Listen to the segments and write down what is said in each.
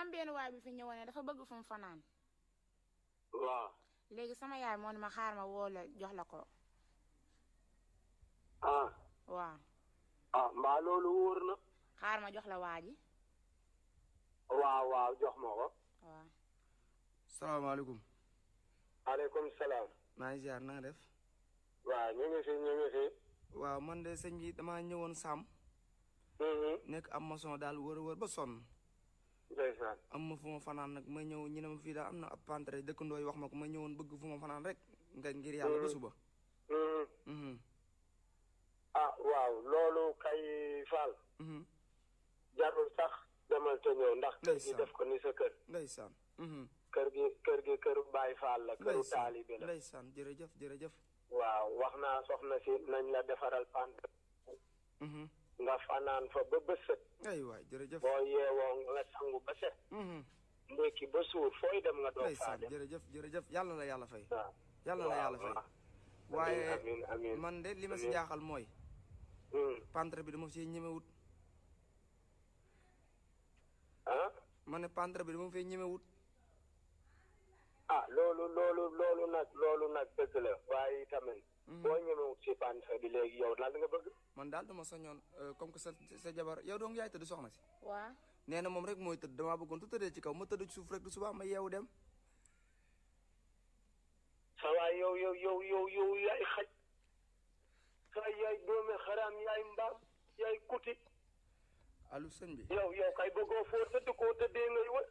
am benn waay bi fi ñëwoon ne dafa bëgg fu mu fanaan waaw léegi sama yaay moo ne ma xaar ma woo la jox la ko ah waaw ah mbaa loolu wóor na xaar ma jox la waa ji waaw waaw jox ma ko waaw salaamaaleykum aleykum salaam maa ngi ziar na nga def waaw ñu ngi fi ñu ngi fi waaw man de sëñ bi damaa ñëwoon Sam Mhm. nekk am maçon daal wër wër ba sonn ndeysaan am ma fu ma fanaan nag ma ñëw ñu ne ma fii daal am na ab pantre dëkkandoo yi wax ma ko ma ñëwoon bëgg fu ma fanaan rek nga ngir yàlla ba suba. Mhm. Mhm, ah waaw loolu kay Fall mhm. jarul sax demal te ñëw ndax kër gi Ndeysaan. def ko ni sa kër ndeysaan. mhm. kër gi kër gi këru Baay Fall la këru ndeysaan taalibe la ndeysaan jërëjëf jërëjëf. waaw wax naa soxna si nañ la defaral pant Mhm. nga fanaan fa ba bësët ay waay jërëjëf. boo yeewoo nga sangu ba set Mhm. ndékki ba suur fooy dem nga doog faa ndeysaan dem jërëjëf jërëjëf yàlla la yàlla fay. waaw yàlla la yàlla fay. waaw. waaye amiin amiin man de li ma si amiin. jaaxal mooy Hmm. pantre bi dama see ñemewut ah ma ne pantre bi dama fee ñemewut. ah loolu loolu loolu nag loolu nag dëgg la waaye tamit boo ñemewut si pantre bi léegi yow lan nga bëgg man daal dama sañoon euh, comme que sa sa jabar yow dong yaay tëdd soxna si. waaw nee na moom rek mooy tëdd damaa bëggoon tu tëddee ci kaw ma tëdd ci suuf rek du subaa ma yeewu dem. sa waay yow yow yow yow yow yaay xaj sa yaay doomi xaraam yaay mbaam yaay kuti allo sëñ bi yow yow kay bëggoo foo tëdd koo tëddee ngay wër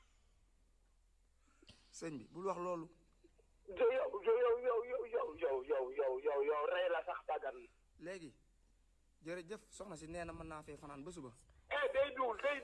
sëñ bi bul wax loolu. yow yow yow yow yow yow yow yow yow yow yow rey la sax dagan léegi jërëjëf soxna si nee na mën naa fee fanaan ba suba. eh day duul day